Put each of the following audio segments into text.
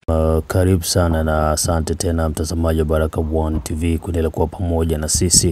Uh, karibu sana na asante tena mtazamaji wa Baraka One TV kuendelea kuwa pamoja na sisi.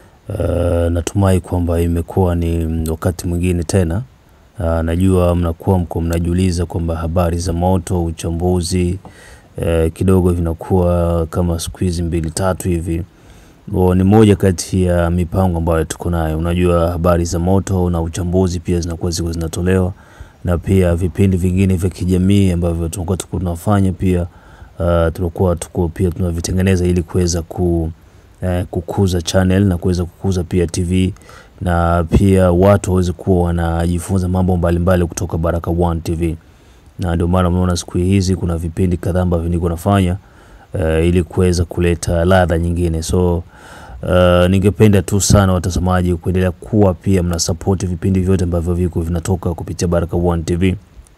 Uh, natumai kwamba imekuwa ni wakati mwingine tena. Uh, najua mnakuwa mko mnajiuliza kwamba habari za moto, uchambuzi uh, kidogo vinakuwa kama siku hizi mbili tatu hivi. O, ni moja kati ya mipango ambayo tuko nayo. Unajua habari za moto na uchambuzi pia zinakuwa ziko zinatolewa na pia vipindi vingine vya kijamii ambavyo tunakuwa tuko tunafanya pia uh, tunakuwa tuko pia tunavitengeneza ili kuweza ku, eh, kukuza channel na kuweza kukuza pia TV na pia watu waweze kuwa wanajifunza mambo mbalimbali kutoka Baraka One TV, na ndio maana unaona siku hizi kuna vipindi kadhaa ambavyo niko nafanya uh, ili kuweza kuleta ladha nyingine so Uh, ningependa tu sana watazamaji kuendelea kuwa pia mna support vipindi vyote ambavyo viko vinatoka kupitia Baraka One TV,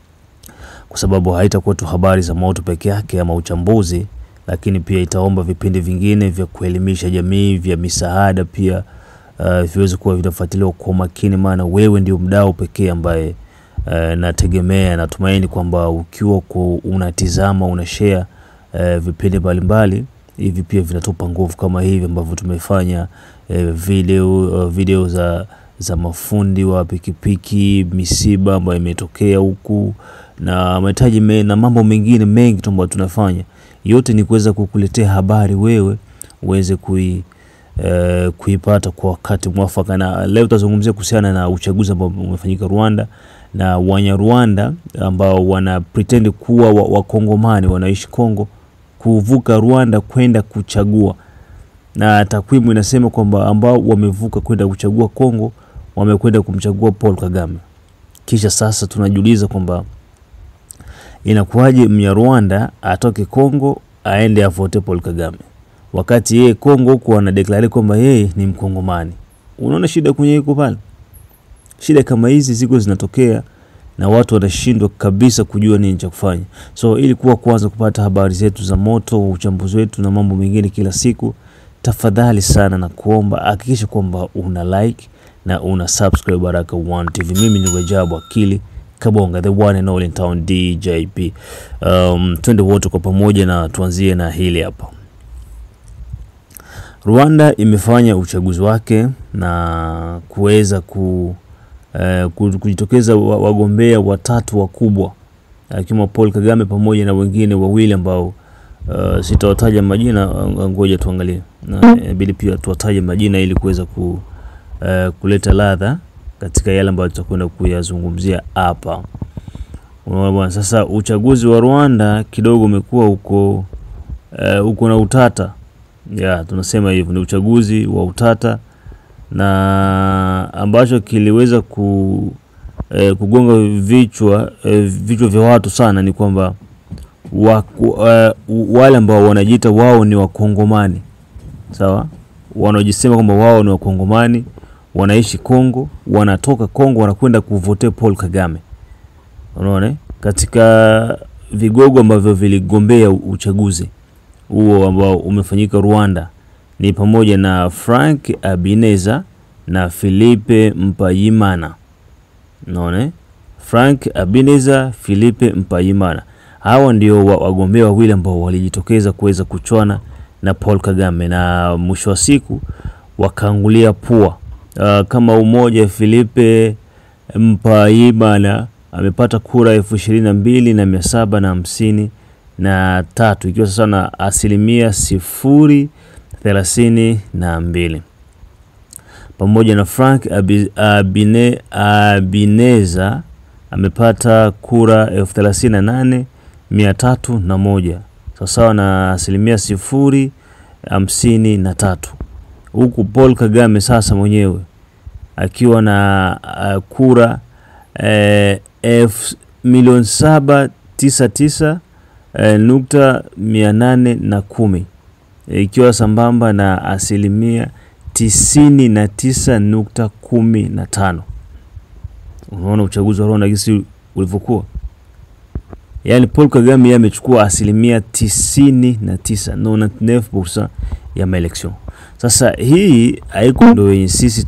kwa sababu haitakuwa tu habari za moto peke yake ama uchambuzi, lakini pia itaomba vipindi vingine vya kuelimisha jamii, vya misaada pia uh, viweze kuwa vinafuatiliwa kwa makini, maana wewe ndio mdau pekee ambaye uh, nategemea, natumaini kwamba ukiwa ku, unatizama una share uh, vipindi mbalimbali hivi pia vinatupa nguvu kama hivi ambavyo tumefanya eh, video, uh, video za, za mafundi wa pikipiki, misiba ambayo imetokea huku na mahitaji me, na mambo mengine mengi tu ambayo tunafanya, yote ni kuweza kukuletea habari wewe uweze kui eh, kuipata kwa wakati mwafaka. Na leo tutazungumzia kuhusiana na uchaguzi ambao umefanyika Rwanda na Wanyarwanda ambao wana pretend kuwa wakongomani wa wanaishi Kongo kuvuka Rwanda kwenda kuchagua, na takwimu inasema kwamba ambao wamevuka kwenda kuchagua Kongo wamekwenda kumchagua Paul Kagame. Kisha sasa tunajiuliza kwamba inakuwaje Mnyarwanda atoke Kongo aende avote Paul Kagame wakati yeye Kongo huko anadeklare kwamba yeye ni Mkongomani. Unaona shida kwenye iko pale. Shida kama hizi ziko zinatokea na watu wanashindwa kabisa kujua nini cha kufanya. So ili kuwa kwanza kupata habari zetu za moto, uchambuzi wetu na mambo mengine kila siku, tafadhali sana na kuomba hakikisha kwamba una like na una subscribe Baraka One TV. Mimi ni Rajabu Akili Kabonga, the one and all in town DJP. Um, twende wote kwa pamoja na tuanzie na hili hapa. Rwanda imefanya uchaguzi wake na kuweza ku Uh, kujitokeza wagombea watatu wakubwa akiwemo uh, Paul Kagame pamoja na wengine wawili ambao uh, sitawataja majina, ngoja tuangalie, na inabidi pia tuwataje majina ili kuweza ku, uh, kuleta ladha katika yale ambayo tutakwenda kuyazungumzia hapa. Unaona bwana, sasa uchaguzi wa Rwanda kidogo umekuwa uko uh, uko na utata ya, tunasema hivyo ni uchaguzi wa utata na ambacho kiliweza ku, eh, kugonga vichwa eh, vichwa vya watu sana ni kwamba eh, wale ambao wanajiita wao ni Wakongomani sawa, wanaojisema kwamba wao ni Wakongomani, wanaishi Kongo, wanatoka Kongo, wanakwenda kuvote Paul Kagame. Unaona, katika vigogo ambavyo viligombea uchaguzi huo ambao umefanyika Rwanda ni pamoja na Frank Abineza na Philippe Mpayimana. Naona Frank Abineza, Philippe Mpayimana, hawa ndio wagombea wawili ambao walijitokeza kuweza kuchwana na Paul Kagame na mwisho wa siku wakaangulia pua. Uh, kama umoja Philippe Mpayimana amepata kura elfu ishirini na mbili na mia saba na hamsini na tatu ikiwa sasa na asilimia sifuri thelathini na mbili pamoja na Frank Abine, Abineza amepata kura elfu thelathini na nane mia tatu na moja sawasawa na asilimia sifuri hamsini na tatu huku Paul Kagame sasa mwenyewe akiwa na uh, kura eh, elfu milioni saba tisa tisa eh, nukta mia nane na kumi ikiwa sambamba na asilimia tisini na tisa nukta kumi na tano. Unaona uchaguzi wa Rwanda gisi ulivyokuwa, yaani Paul Kagame yeye amechukua asilimia tisini na tisa ya maelection. Sasa hii haiko ndio yenye sisi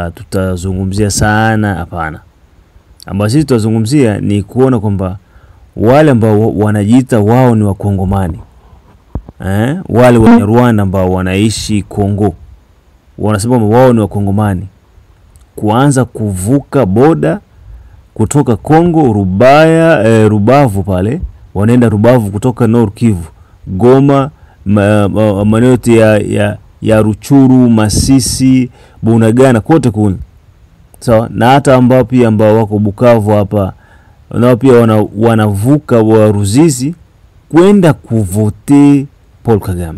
tutazungumzia tuta sana, hapana. Ambayo sisi tutazungumzia ni kuona kwamba wale ambao wanajiita wao ni wakongomani eh? wale wa Rwanda ambao wanaishi Kongo wanasema kwamba wao ni wakongomani kuanza kuvuka boda kutoka Kongo Rubaya eh, Rubavu pale wanaenda Rubavu kutoka Nord Kivu Goma ma, ma, maeneo yote ya, ya, ya Ruchuru Masisi Bunagana kote kule sawa na hata ambao pia ambao wako Bukavu hapa nao pia wana, wanavuka wa Ruzizi kwenda kuvote Paul Kagame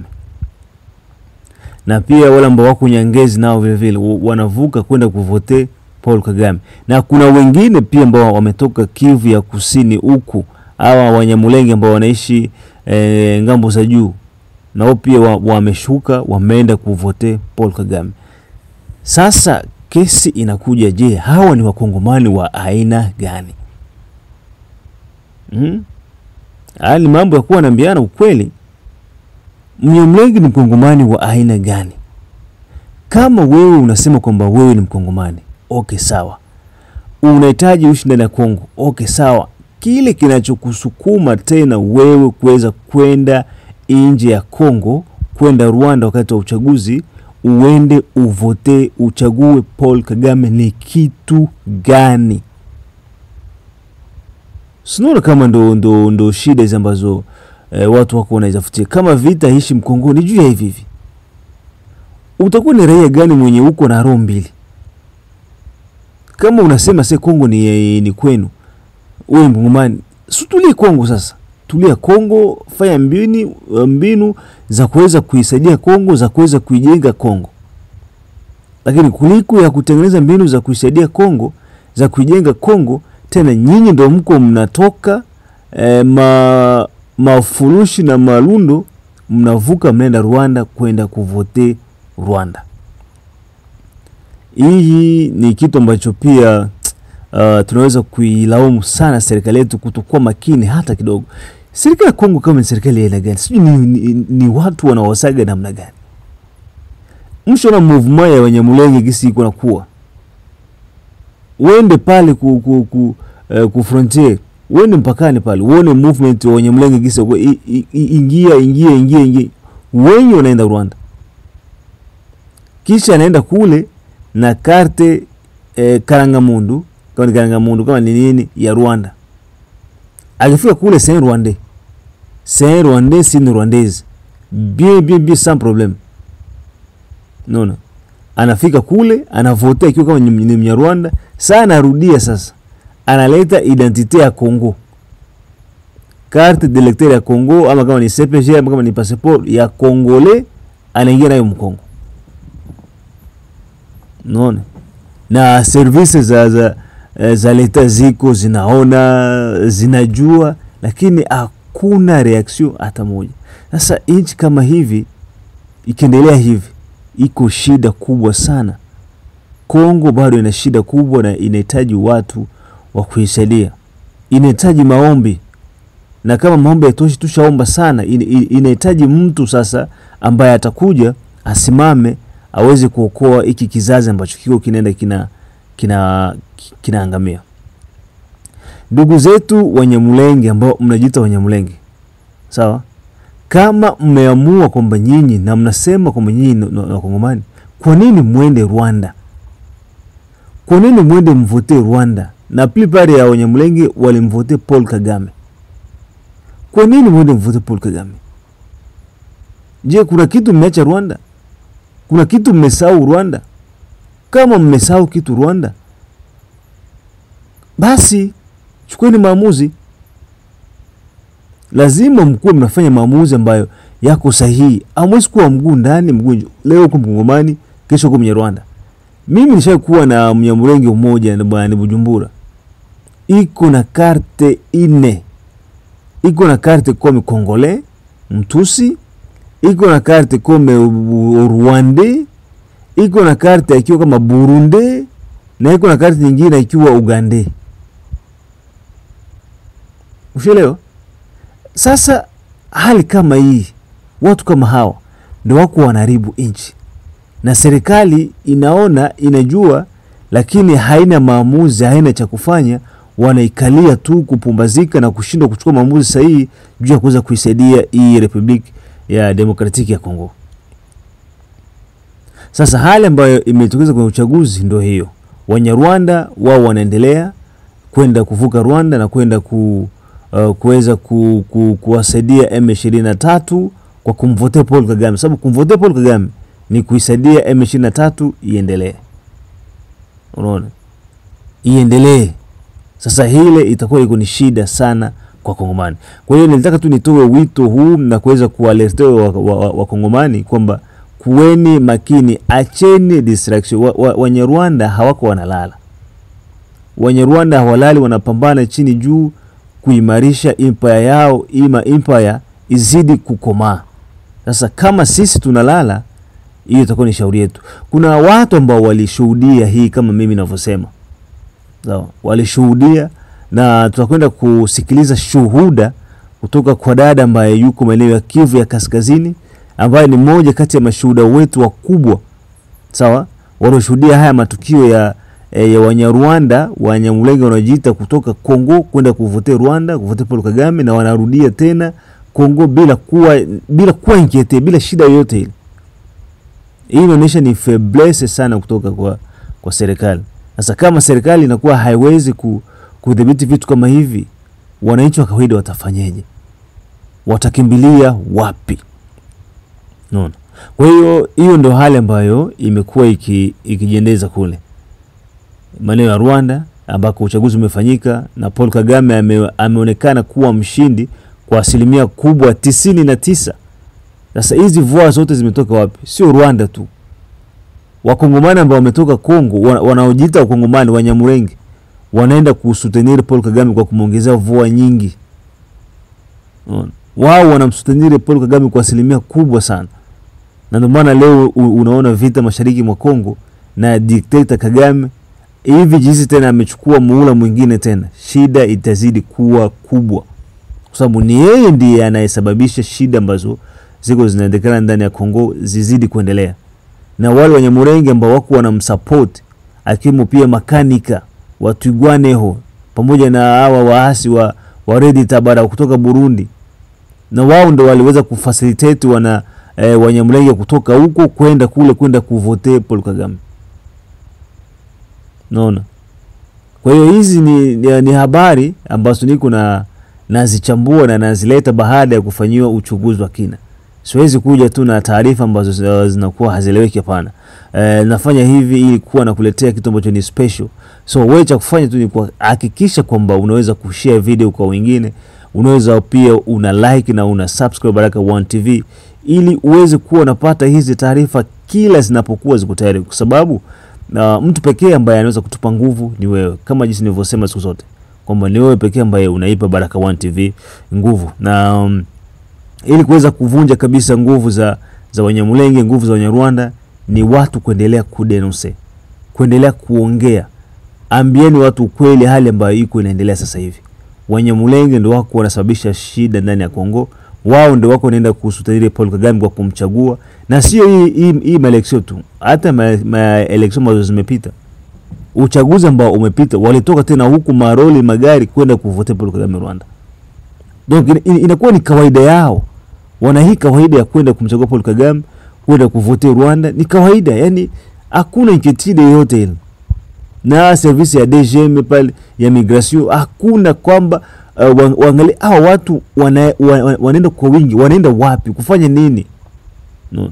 na pia wale ambao wako Nyangezi nao vile vile wa- wanavuka kwenda kuvote Paul Kagame, na kuna wengine pia ambao wametoka Kivu ya kusini huku hawa Wanyamulenge ambao wanaishi e, ngambo za juu, nao pia wa- wameshuka wameenda kuvote Paul Kagame. Sasa kesi inakuja, je, hawa ni wakongomani wa aina gani? Mm? Haya ni mambo ya kuwa naambiana ukweli. Mnyamulenge ni mkongomani wa aina gani? Kama wewe unasema kwamba wewe ni mkongomani, okay, sawa. Unahitaji uishi ndani ya Kongo, okay, sawa. Kile kinachokusukuma tena wewe kuweza kwenda nje ya Kongo, kwenda Rwanda wakati wa uchaguzi, uende uvote, uchague Paul Kagame ni kitu gani? Sinaona kama ndo, ndo, ndo shida hizi ambazo eh, watu wako wanaizafutia. Kama vita hishi mkongoni juu ya hivi hivi, utakuwa ni raia gani mwenye uko na roho mbili? Kama unasema se Kongo ni, ni kwenu, wewe mkongomani, si tulie Kongo sasa, tulia Kongo, fanya mbinu, mbinu za kuweza kuisaidia Kongo, za kuweza kuijenga Kongo, lakini kuliko ya kutengeneza mbinu za kuisaidia Kongo, za kuijenga Kongo, tena nyinyi ndo mko mnatoka eh, ma mafurushi na malundo mnavuka mnaenda Rwanda kwenda kuvote Rwanda. Hii ni kitu ambacho pia uh, tunaweza kuilaumu sana serikali yetu kutokuwa makini hata kidogo. Serikali ya Kongo kama ni serikali ya aina gani? Sijui ni, ni, ni watu wanaosaga namna gani? Mshaona movement ya Wanyamulenge gisi iko nakuwa, uende pale ku, ku, ku, uh, ku frontier uende mpakani pale uone movement wa Wanyamulenge gisi wako, i- i- i- ingia ingia ingia ingia, wenye wanaenda Rwanda, kisha anaenda kule na karte eh, Karangamundu kama ni Karangamundu kama ni nini ya Rwanda. Akifika kule c'est un Rwandais, c'est un Rwandais, c'est une Rwandaise bien bien bien sans problème. Unaona, anafika kule anavotea ikiwa kama ni ni Mnyarwanda. Saa anarudia sasa, analeta identite ya Congo, carte d'électeur ya Congo, ama kama ni CPG ama kama ni passeport ya Congolais, anaingia nayo Mkongo. Unaona, na service za za, eh, za leta ziko zinaona zinajua, lakini hakuna reaction hata moja. Sasa nchi kama hivi ikiendelea hivi, iko shida kubwa sana. Kongo bado ina shida kubwa na inahitaji watu wa kuisaidia, inahitaji maombi, na kama maombi haitoshi, tushaomba sana, in- in- inahitaji mtu sasa ambaye atakuja asimame aweze kuokoa hiki kizazi ambacho kiko kinaenda kina kina kinaangamia. Ndugu zetu Wanyamulenge ambao mnajiita Wanyamulenge, sawa, kama mmeamua kwamba nyinyi na mnasema kwamba nyinyi ni ni Wakongomani, kwa nini mwende Rwanda? Kwa nini mwende mvote Rwanda? Na plupart ya Wanyamulenge walimvote Paul Kagame. Kwa nini mwende mvote Paul Kagame? Je, kuna kitu mmeacha Rwanda? Kuna kitu mmesahau Rwanda? Kama mmesahau kitu Rwanda, basi chukueni maamuzi. Lazima mkuwe mnafanya maamuzi ambayo yako sahihi. Hamwezi kuwa mguu ndani mguu nje. Leo uko Mkongomani, kesho uko Mnyarwanda. Mimi nishakuwa na Mnyamulenge mmoja na bwana Bujumbura, iko na karte ine, iko na karte kome Kongole Mtusi, iko na karte kome Rwande, iko na karte akiwa kama Burundi na iko na karte nyingine ikiwa Ugande. Ushaelewa? Sasa hali kama hii, watu kama hawa ndio wako wanaharibu nchi, na serikali inaona inajua, lakini haina maamuzi, haina cha kufanya. wanaikalia tu kupumbazika na kushindwa kuchukua maamuzi sahihi juu ya kuweza kuisaidia hii Republiki ya Demokratiki ya Kongo. Sasa hali ambayo imetokeza kwenye uchaguzi ndio hiyo. Wanyarwanda wao wanaendelea kwenda kuvuka Rwanda na kwenda ku, uh, kuweza ku, ku, kuwasaidia M23 kwa kumvotea Paul Kagame, sababu kumvotea Paul Kagame ni kuisaidia M23 iendelee. Unaona, iendelee. Sasa hile itakuwa iko ni shida sana kwa Kongomani. Kwa hiyo nilitaka tu nitoe wito huu na kuweza kuwaletea Wakongomani wa, wa kwamba kuweni makini, acheni distraction. Wanyarwanda wa, wa hawako wanalala, Wanyarwanda hawalali, wanapambana chini juu kuimarisha empire yao, ima empire izidi kukomaa. Sasa kama sisi tunalala, hiyo itakuwa ni shauri yetu. Kuna watu ambao walishuhudia hii kama mimi ninavyosema, sawa, walishuhudia na tutakwenda kusikiliza shuhuda kutoka kwa dada ambaye yuko maeneo ya Kivu ya Kaskazini, ambaye ni mmoja kati ya mashuhuda wetu wakubwa, sawa, walioshuhudia haya matukio ya, ya Wanyarwanda Wanyamulenge wanaojiita kutoka Kongo kwenda kuvotea Rwanda, kuvotea Paul Kagame, na wanarudia tena Kongo bila kuwa bila kuwa inkiete, bila shida yoyote ile. Hii inaonyesha ni faiblesse sana kutoka kwa, kwa serikali. Sasa kama serikali inakuwa haiwezi ku, kudhibiti vitu kama hivi, wananchi wa kawaida watafanyeje? Watakimbilia wapi? Unaona? Kwa hiyo hiyo ndio hali ambayo imekuwa iki, ikijiendeza kule maeneo ya Rwanda ambako uchaguzi umefanyika na Paul Kagame ame, ameonekana kuwa mshindi kwa asilimia kubwa tisini na tisa. Sasa hizi voa zote zimetoka wapi? Sio Rwanda tu, wakongomani ambao wametoka Kongo wanaojiita wakongomani Wanyamurenge wanaenda kusuteniri Paul Kagame kwa kumwongezea voa nyingi. Wao wanamsuteniri Paul Kagame kwa asilimia kubwa sana, na ndio maana leo unaona vita mashariki mwa Kongo na dikteta Kagame hivi jinsi tena amechukua muhula mwingine tena, shida itazidi kuwa kubwa, kwa sababu ni yeye ndiye anayesababisha shida ambazo ziko zinaendekana ndani ya Kongo zizidi kuendelea, na wale Wanyamurenge ambao wako wanamsupport akiwemo pia makanika Watwigwaneho pamoja na hawa waasi wa, wa Redi Tabara kutoka Burundi, na wao ndo waliweza kufacilitate wana eh, Wanyamulenge kutoka huko kwenda kule kwenda kuvote Paul Kagame. Naona, kwa hiyo hizi ni, ni, ni habari ambazo niko na nazichambua na nazileta baada ya kufanyiwa uchunguzi wa kina. Siwezi kuja tu na taarifa ambazo zinakuwa hazieleweki. Hapana. E, nafanya hivi ili kuwa nakuletea kitu ambacho ni special. So wewe cha kufanya tu ni kuhakikisha kwamba unaweza kushare video kwa wengine, unaweza pia una like na una subscribe Baraka One TV ili uweze kuwa unapata hizi taarifa kila zinapokuwa ziko tayari, kwa sababu uh, mtu pekee ambaye anaweza kutupa nguvu ni wewe, kama jinsi nilivyosema siku zote kwamba ni wewe pekee ambaye unaipa Baraka One TV nguvu na um, ili kuweza kuvunja kabisa nguvu za, za Wanyamulenge, nguvu za Wanyarwanda ni watu kuendelea kudenonse, kuendelea kuongea. Ambieni watu ukweli, hali ambayo iko inaendelea sasa hivi. Wanyamulenge ndio wako wanasababisha shida ndani ya Kongo, wao ndio wako wanaenda kusutanile Paul Kagame kwa kumchagua, na sio hii hii, hii maeleksio tu, hata maeleksio ma ambazo zimepita, uchaguzi ambao umepita, walitoka tena huku maroli magari kwenda kuvote Paul Kagame Rwanda. Donc inakuwa ni kawaida yao wana hii kawaida ya kwenda kumchagua Paul Kagame, kwenda kuvote Rwanda ni kawaida, yani hakuna inquiétude yoyote ile. Na service ya DGM pale ya migration hakuna kwamba uh, waangalie hawa watu wana, wana, wanaenda kwa wingi, wanaenda wapi kufanya nini? No.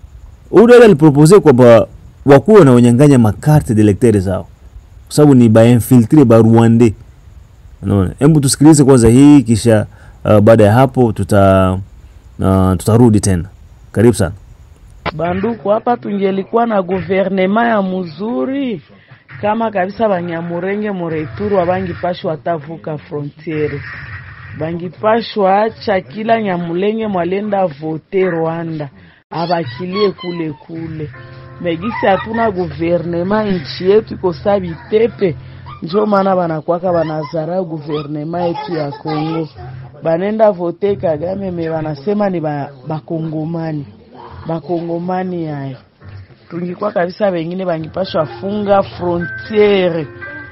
Ule alipropose kwamba wakuwa na wanyang'anya makarte d'électeurs zao kwa sababu ni ba infiltre ba Rwanda. Unaona, hebu tusikilize kwanza hii kisha uh, baada ya hapo tuta uh, tutarudi tena. Karibu sana banduku. Hapa tungelikuwa na guvernema ya mzuri kama kabisa, Banyamurenge mureturu abangipashwa atavuka frontiere, bangipashwa acha kila Nyamulenge mwalenda vote Rwanda abakilie kule kule. Megisi hatuna guvernema, nchi yetu iko sabi tepe, njo maana banakwaka banazara guvernema yetu ya Kongo banenda vote Kagame me banasema ni bakongomani ba bakongomani yayo tungikwa kabisa, bengine bangipashwa funga frontiere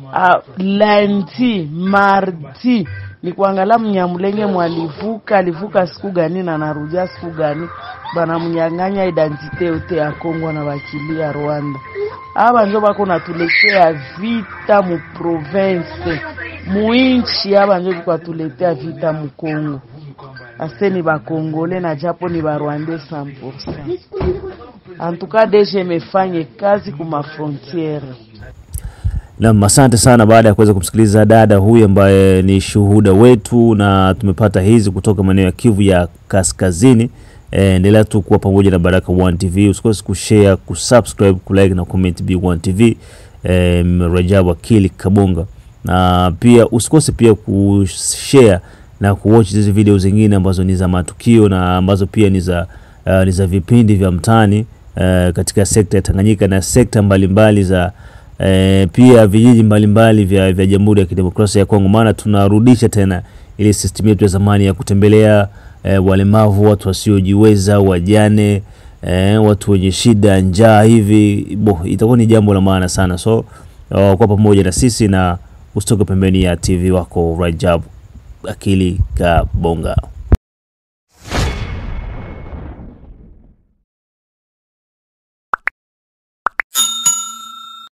uh, lundi mardi ni kuangalia mnyamulenge mwalivuka alivuka siku gani na narudia siku gani, banamnyang'anya identite yote ya Kongo na bakilia Rwanda. Aba njo bako natuletea vita mu province muinchi, aba njo biko atuletea vita mu Kongo. Ase ni bakongole na japo ni barwande 100%. Antuka deje mefanye kazi kuma frontiere. Nam, asante sana. Baada ya kuweza kumsikiliza dada huyu ambaye ni shuhuda wetu, na tumepata hizi kutoka maeneo ya Kivu ya Kaskazini. E, endelea tu kuwa pamoja na Baraka One TV, usikose kushare, kusubscribe, kulike na comment B1 TV. E, Rajabu Akili Kabonga, na pia usikose pia kushare na kuwatch hizi video zingine ambazo ni za matukio na ambazo pia ni za uh, ni za vipindi vya mtaani uh, katika sekta ya Tanganyika na sekta mbalimbali za E, pia vijiji mbalimbali vya, vya Jamhuri ya Kidemokrasia ya Kongo, maana tunarudisha tena ile system yetu ya zamani ya kutembelea e, walemavu, watu wasiojiweza, wajane, e, watu wenye shida, njaa hivi bo, itakuwa ni jambo la maana sana. So uh, kwa pamoja na sisi na usitoke pembeni ya TV wako Rajab Akili Kabonga.